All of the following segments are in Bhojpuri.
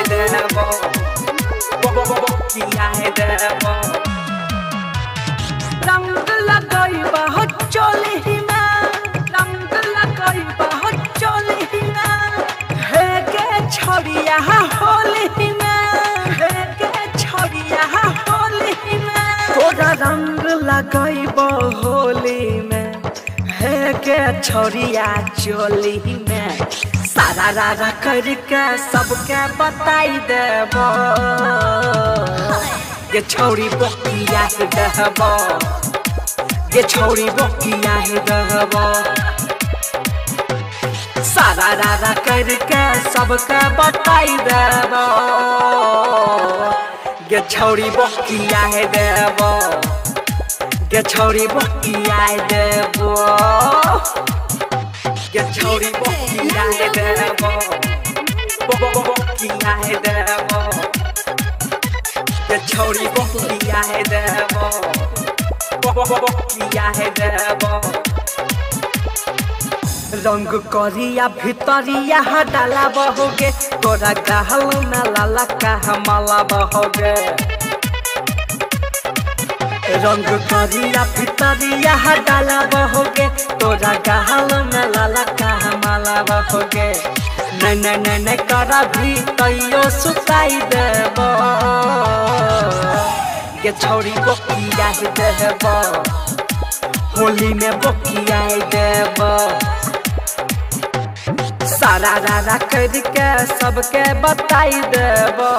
देबो किया है देबो रंग लगाई हो चोली में रंग लगाई हो चोली में हे के छोड़िया होली में हे के छोड़िया होली में तोरा रंग लगाई होली में हे के छोड़िया चोली में सारा रारा करके सबके बताई देबो ये छोड़ी बकिया है दहबो ये छोड़ी बकिया है दहबो सारा रारा करके सबके बताई देबो ये छोड़ी बकिया है देबो ये छोड़ी बकिया है देबो ये छोड़ी बकिया है देबो बकिया है देबो ये छोड़ी बकिया है देबो बकिया है देबो रंग करिया भितरिया डाला बहोगे तोरा गहल में लाला का हमला बहोगे रंग करिया भितरिया डाला बहोगे तोरा गहल में लाला का हमला बहोगे न न न न करा भी तैयो सुताई देबो ये छोड़ी बकिया है देबो होली में बकिया है देबो सारा रारा करके सबके बताई देबो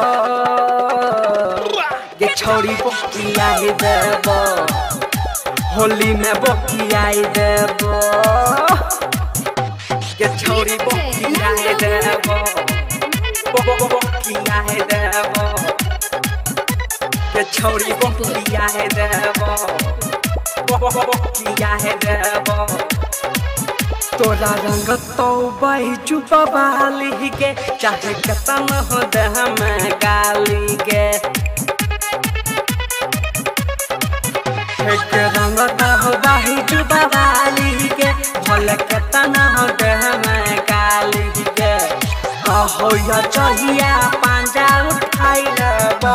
ये छोड़ी बकिया है देबो होली में बकिया है देबो ये छोड़ी बकिया है देबो बकिया है देबो ये छोड़ी बकिया है देबो बकिया है देबो तोरा रंग तो बही चुपा बाली के चाहे कतन हो दह में गाली के एक रंग तो हो बही चुपा बाली के भले कतन हो दह में गाली के हो या चाहिए पांजा उठाई लेबो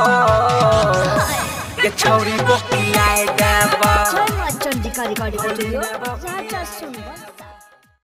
ये छोरी बोकिया देबो चंडिका रिकॉर्डिंग स्टूडियो राजा सुंदर